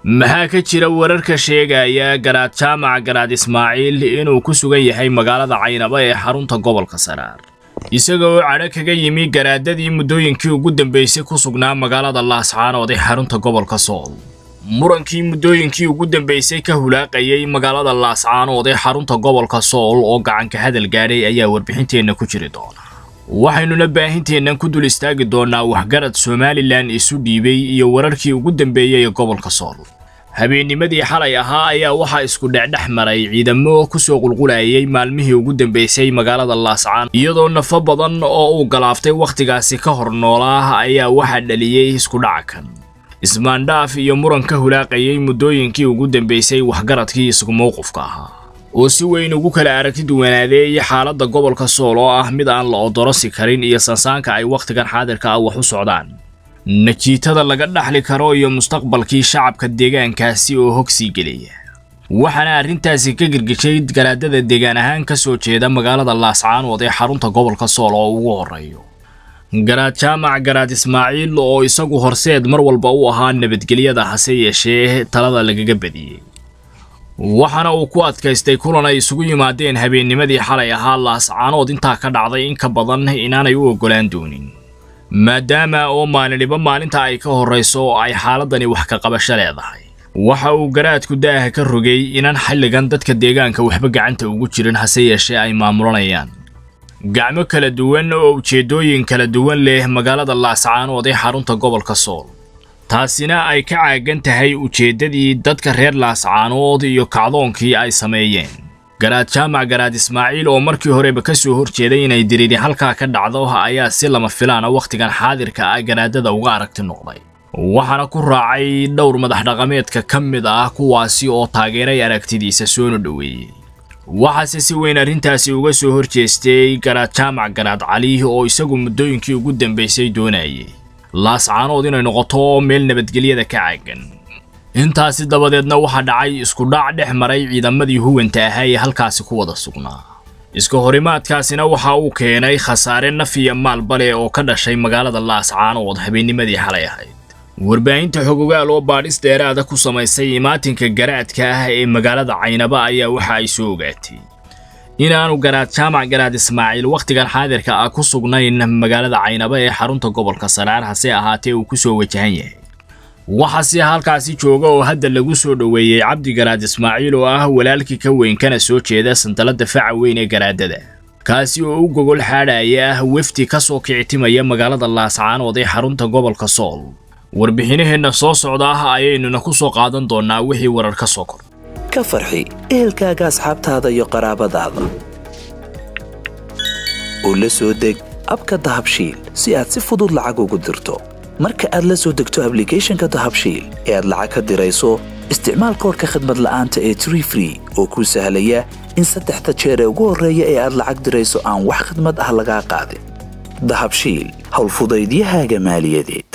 maxaa ka jira wararka sheegaya garaad jaamac garaad ismaaciil inuu ku sugan yahay magaalada caynaba ee xarunta gobolka saraar isaga oo cadho kaga yimi garaadadii muddooyinkii ugu dambeysay ku sugnaa magaalada laascaanood ee xarunta gobolka sool murankii muddooyinkii ugu dambeysay ka hulaaqayay magaalada laascaanood ee xarunta gobolka sool oo gacanka hadal gaadhay ayaa warbixinteenna ku jiri doona waxaynuna baahinteennan ku dul istaagi doonnaa waxgarad somalilan isu dhiibay iyo wararkii ugu dambeeyey ee gobolka sool habeennimadii xalay ahaa ayaa waxaa isku dhexdhex maray ciidamo ku soo qulqulayay maalmihii ugu dambeysay magaalada laascaan iyadoo nafo badan oo uu galaaftay wakhtigaasi ka hor noolaa ayaa waxaa dhaliyey iskudhaca kan ismaandhaaf iyo muran ka hulaaqayay muddooyinkii ugu dambeysay waxgaradkii isku mowqifka ahaa oo si weyn ugu kala aragti duwanaadeeyay xaaladda gobolka sool oo ah mid aan la odorosi karin iyo sansaanka ay wakhtigan xaadirka ah wax u socdaan najiitada laga dhaxli karo iyo mustaqbalkii shacabka deegaankaasi oo hogsii gelaya waxaana arrintaasi ka girgishay garaadada deegaan ahaan ka soo jeeda magaalada laascaanood ee xarunta gobolka sool oo ugu horreeyo garaad jaamac garaad ismaaciil oo isagu horseed mar walba u ahaa nabadgelyada hase yeeshee talada lagaga badiyey waxaana uu ku adkaystay kulan ay isugu yimaadeen habeennimadii xalay ahaa laascaanood intaa ka dhacday in ka badan inaanay u oggolaan doonin maadaama oo maaliniba maalinta ay ka horrayso ay xaaladani wax ka qabasho leedahay waxa uu garaadku daaha ka rogay inaan xilligan dadka deegaanka waxba gacanta ugu jirin hase yeeshee ay maamulanayaan gacmo kala duwan oo ujeeddooyin kala duwan leh magaalada laascaanood ee xarunta gobolka sool taasina ay ka caagan tahay ujeeddadii dadka reer laascaanood iyo kacdoonkii ay sameeyeen garaad jaamac garaad ismaaciil oo markii horeba ka soo horjeeday inay diriiri halkaa ka dhacdo ayaa si lama filaana wakhtigan xaadirka ah garaadada uga aragti noqday waxaana ku raacay dhowr madax dhaqameedka ka mid ah kuwaasi oo taageeray aragtidiisa soona dhoweeyey waxaase si weyn arrintaasi uga soo horjeestay garaad jaamac garaad cali oo isagu muddooyinkii ugu dambaysay doonayay laascaanood inay noqoto meel nabadgelyada ka caagan intaasi dabadeedna waxaa dhacay iskudhac dhex maray ciidamadii huwanta ahaa ee halkaasi ku wada sugnaa iska horimaadkaasina waxa uu keenay khasaare naf iyo maalbale oo ka dhashay magaalada laascaanood habeennimadii xalay ahayd warbaahinta xogogaal oo baadhis dheeraada ku samaysay imaatinka garaadka ah ee magaalada caynaba ayaa waxa ay soo ogaatay inaanu garaad jaamac garaad ismaaciil wakhtigan xaadirka ah ku sugnayn magaalada caynaba ee xarunta gobolka saraar hase ahaatee uu ku soo wajahan yahay waxaase halkaasi jooga oo hadda lagu soo dhoweeyey cabdi garaad ismaaciil oo ah walaalkii ka weyn kana soo jeeda sandaladda faca weyn ee garaadada kaasi oo u gogol xaadhaya ah wefdi ka soo kicitimaya magaalada laascaanood ee xarunta gobolka sool warbixinaheenna soo socda ah ayaynuna ku soo qaadan doonnaa wixii warar ka soo kor ka farxi ehelkaaga asxaabtaada iyo qaraabadaada oo la soo deg abka dahabshiil si aad si fudud lacag ugu dirto marka aad la soo degto ablicathonka dahabshiil ee aad lacag ka dirayso isticmaal koorka khadmad la'aanta ee tree free oo kuu sahlaya in saddexda jeer ee ugu horreeya ee aad lacag dirayso aan wax khadmad ah lagaa qaadin dahabshiil howlfudaydiyahaaga maaliyadeed